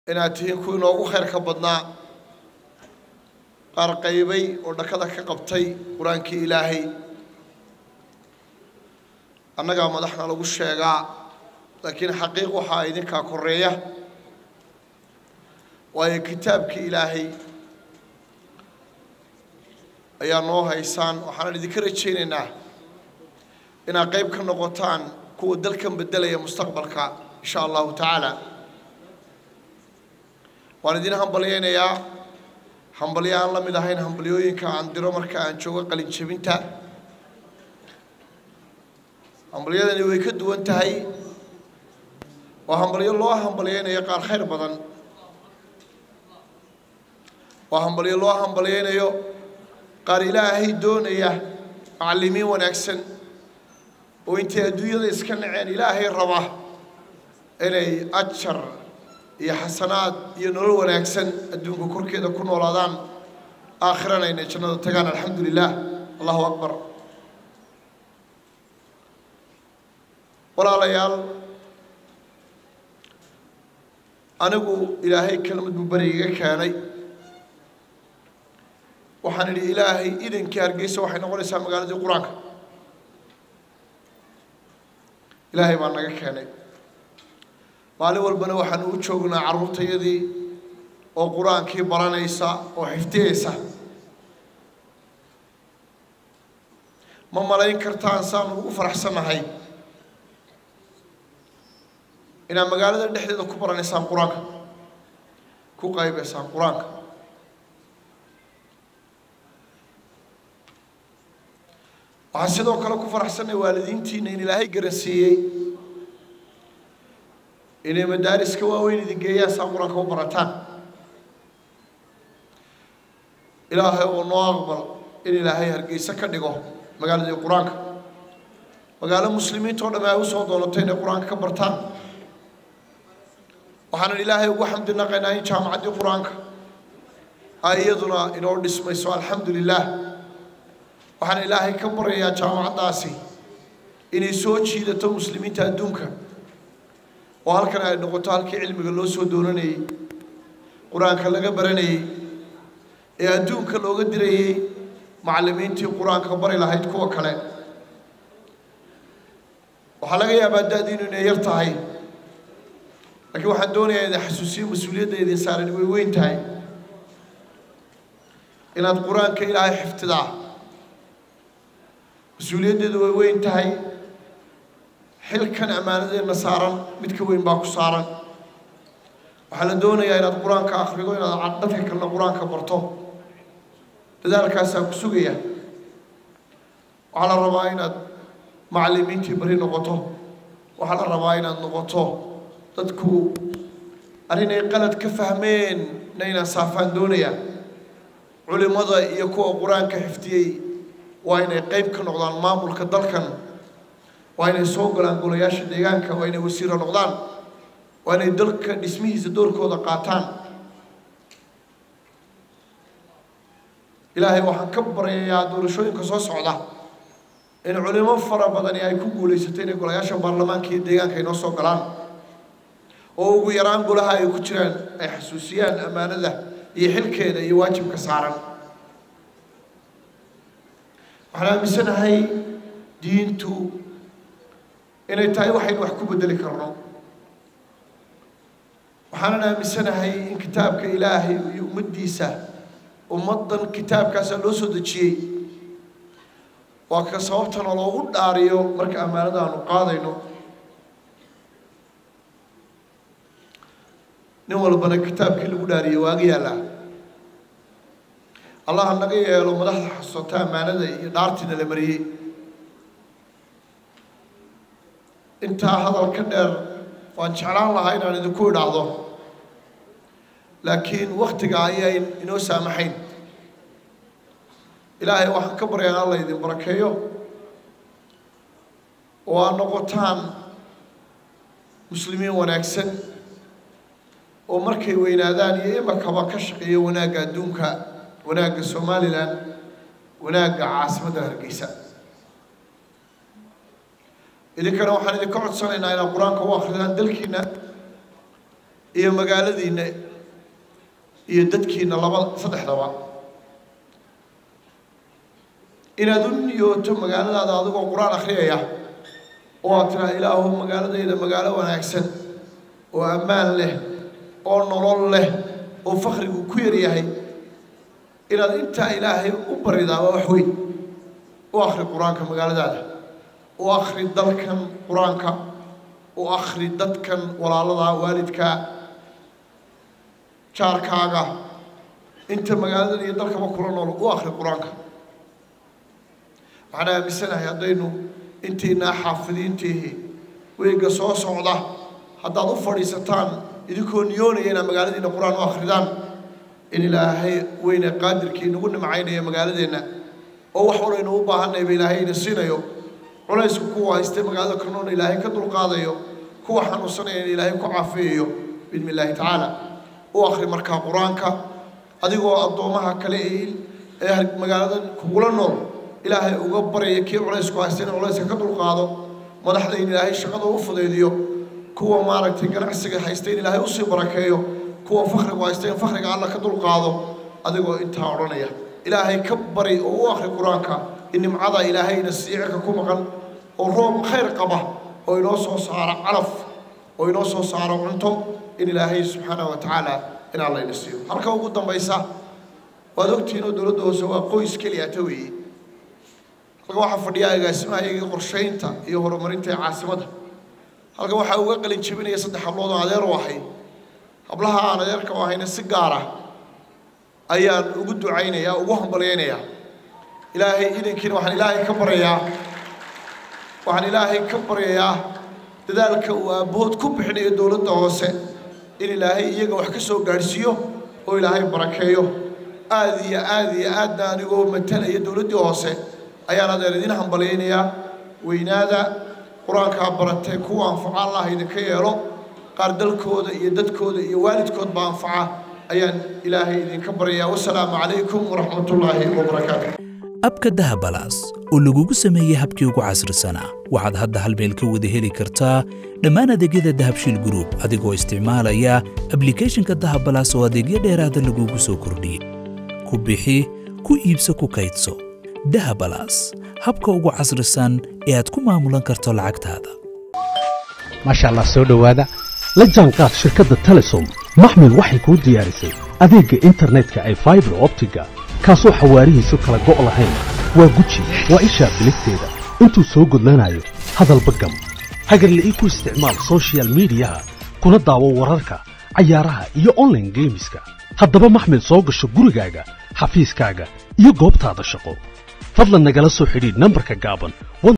inaad tihiin kuwii noogu khayrka badnaa qaar qaybay oo dhakada ka qabtay qur-aankii ilaahay annagaa madaxna lagu sheegaa laakiin xaqiiq waxaa idinkaa koreeya waayo kitaabkii ilaahay ayaa noo haysaan waxaanan idinka rajaynaynaa inaad qayb ka noqotaan kuwa dalkan beddelaya mustaqbalka insha allahu tacaala waan idin hambalyaynayaa hambalyo aan la mid ahayn hambalyooyinka aan diro marka aan joogo qalin jebinta hambalyadani way ka duwan tahay waa hambalyo loo hambalyaynayo qaar khayr badan waa hambalyo loo hambalyaynayo qaar ilaahay doonaya macallimiin wanaagsan oo intay adduunyada iska naceen ilaahay raba inay ajar iyo xasanaad iyo nolol wanaagsan adduunka korkeeda ku noolaadaan aakhirana inay jannada tagaan alxamdu lilah allahu akbar walaalayaal anigu ilaahay kelmad buu beri iga keenay waxaan idhi ilaahay idankii hargeysa waxay noqonaysaa magaaladii qur-aanka ilaahay baa naga keenay maalin walbana waxaanu u joognaa carruurtayadii oo qur-aankii baranaysa oo xifdiyeysa ma malayn kartaan saanu ugu faraxsannahay inaad magaalada dhexdeeda ku baranaysaan qur-aanka ku qaybaysaan qur-aanka waxaan sidoo kale ku faraxsannahay waalidiintiina in ilaahay garansiiyey inay madaariska waaweyn idin geeyaan saa qur-aanka u barataan ilaahay oo noo aqbal in ilaahay hargeysa ka dhigo magaaladii qur-aanka magaalo muslimiinta oo dhamme ay usoo doonato inay qur-aanka ka bartaan waxaanan ilaahay ugu xamdi naqaynaa in jaamacaddii qur-aanka ay iyaduna inoo dhismayso alxamdu lilah waxaan ilaahay ka baryayaa jaamacaddaasi inay soo jiidato muslimiinta adduunka oo halkan ay noqoto halkii cilmiga loo soo doonanayey qur-aanka laga baranayey ee adduunka looga dirayey macallimiintii qur-aanka bari lahayd kuwa kale waxaa laga yaabaa da-diinu inay yar tahay laakiin waxaan doonayaa idin xasuusiyo mas-uuliyadda idin saaran way weyn tahay inaad qur-aanka ilaahay xiftidaa mas-uuliyaddeedu way weyn tahay xilkan ammaanadeenna saaran mid ka weyn baa ku saaran waxaa la doonayaa inaad qur-aanka akhrido inaad dadka kalena qur-aanka barto dadaalkaasaa ku sugaya waxaa la rabaa inaad macallimiintii bari noqoto waxaa la rabaa inaad noqoto dadku arrinay qalad ka fahmeen na inaan saafaan doonaya culimmada iyo kuwa qur-aanka xifdiyey waa inay qayb ka noqdaan maamulka dalkan waa inay soo galaan golayaasha deegaanka waa inay wasiiro noqdaan waa inay dalka dhismihiisa doorkooda qaataan ilaahay waxaan ka baryayaa doorashooyinka soo socda in culimo fara badani ay ku guulaysato inay golayaasha baarlamaanka iyo deegaanka ay noo soo galaan oo ugu yaraan golaha ay ku jiraan ay xasuusiyaan ammaanada iyo xilkeeda iyo waajibka saaran waxaan aaminsanahay diintu inay tahay waxaynu wax ku beddeli karno waxaanan aaminsanahay in kitaabka ilaahay iyo ummaddiisa ummaddan kitaabkaasa loo soo dejiyey waa ka sababtana loogu dhaariyo marka ammaanada aanu qaadayno nin walbana kitaabkii lagu dhaariyey waaga yaallaa allah naga yeelo madaxda xasuuta ammaanada iyo dhaartiina la mariyey intaa hadal ka dheer waan jeclaan lahaa inaan idinku idhaahdo laakiin waktiga ayayn inoo saamaxayn ilaahay waxaan ka baryaa in alla idin barakeeyo oo aad noqotaan muslimiin wanaagsan oo markay weynaadaan iyo imakaba ka shaqeeya wanaagga adduunka wanaagga somalilan wanaagga caasimadda hargeysa idinkana waxaan idinka codsanaynaa inaad qur-aanka u akridaan dalkiina iyo magaaladiinna iyo dadkiina laba saddexdaba inaad u niyooto magaaladaada adigoo qur-aan akhriyaya oo aad tiraa ilaahu magaaladayda magaalo wanaagsan oo ammaan leh oo nolol leh oo fakrigu ku yar yahay inaad intaa ilaahay u baridaa waa wax weyn u akhri qur-aanka magaaladaada u akhri dalkan qur-aanka u akhri dadkan walaaladaa waalidkaa jaarkaaga inta magaaladan iyo dalkaba kula nool u akhri qur-aanka waxaan aaminsanahay haddaynu intaynaa xaafidiintiihi weega soo socda haddaad u fadhiisataan idinkoo niyoonaya inaad magaaladiina qur-aan u akhridaan in ilaahay weyne qaadirkii nagu nimcaynaya magaaladeenna oo wax walaynu u baahanayba ilaahay ina siinayo culaysku kuwa haystay magaalada kanoona ilaahay ka dulqaadayo kuwa xanuunsanaya in ilaahay ku caafiyayo biidni illaahi tacaala u akhri markaa qur-aanka adigoo addoomaha kale ee magaalada kugula nool ilaahay uga baraya kii culaysku haystay in culayska ka dulqaado madaxda in ilaahay shaqada u fudaydiyo kuwa maaragtay ganacsiga haystay in ilaahay usii barakeeyo kuwa fakrigu haystay in fakriga alla ka dulqaado adigoo intaa odhanaya ilaahay ka bari oo u akhri qur-aanka in nimcada ilaahayna siicirka ku maqan oo roob khayr qaba oo inoo soo saaro calaf oo inoo soo saaro cunto in ilaahay subxaanahu wa tacaala in allayna siiyo halka ugu dambaysa waad ogtihiin oo dowladda hoose waa qoys keliya ta weeye halka waxaa fadhiya agaasimahaygii qorshaynta iyo horumarinta ee caasimadda halka waxaa uga qalin jebinaya saddex hablood oo adeer u ahay hablaha aan adeerka u ahayna si gaara ayaan ugu ducaynayaa ugu hambalyaynayaa ilaahay idankiina waxaan ilaahay ka baryayaa waxaan ilaahay ka baryayaa dadaalka uu aabbahood ku bixinayo dowladda hoose in ilaahay iyaga wax ka soo gaadhsiiyo oo ilaahay barakeeyo aad iyo aad iyo aadna anigoo matalaya dowladdii hoose ayaan adeer idin hambalyaynayaa weynaada qur-aankaa baratee kuwa anfaca allah idinka yeelo qaar dalkooda iyo dadkooda iyo waalidkoodba anfaca ayaan ilaahay idinka baryayaa wasalaamu calaykum waraxmatullaahi wabarakaatu abka dahabalaas oo lagugu sameeyey habkii ugu casrisanaa waxaad hadda hal meel ka wada heli kartaa dhammaan adeegyada dahabshiil gruub adigoo isticmaalaya ablikhethonka dahabalaas oo adeegyo dheeraada lagugu soo kordhiyey ku bixi ku iibso ku kaydso dahabalaas habka ugu casrisan ee aad ku maamulan karto lacagtaada maasha allah soo dhowaada la jaanqaad shirkadda telesom maxmil waxay kuu diyaarisay adeegga internetka ay faibar optiga kaasoo xawaarihiisu kala go' lahayn waa guji waa ishaa biligteeda intuu soo gudlanayo hadalba gam hagarle ii ku isticmaal soshiyal miidiyaha kuna daawo wararka cayaaraha iyo onlaine geemiska haddaba maxmil soo gasho gurigaaga xafiiskaaga iyo goobtaada shaqo fadlan nagala soo xidhiidh nambarka gaaban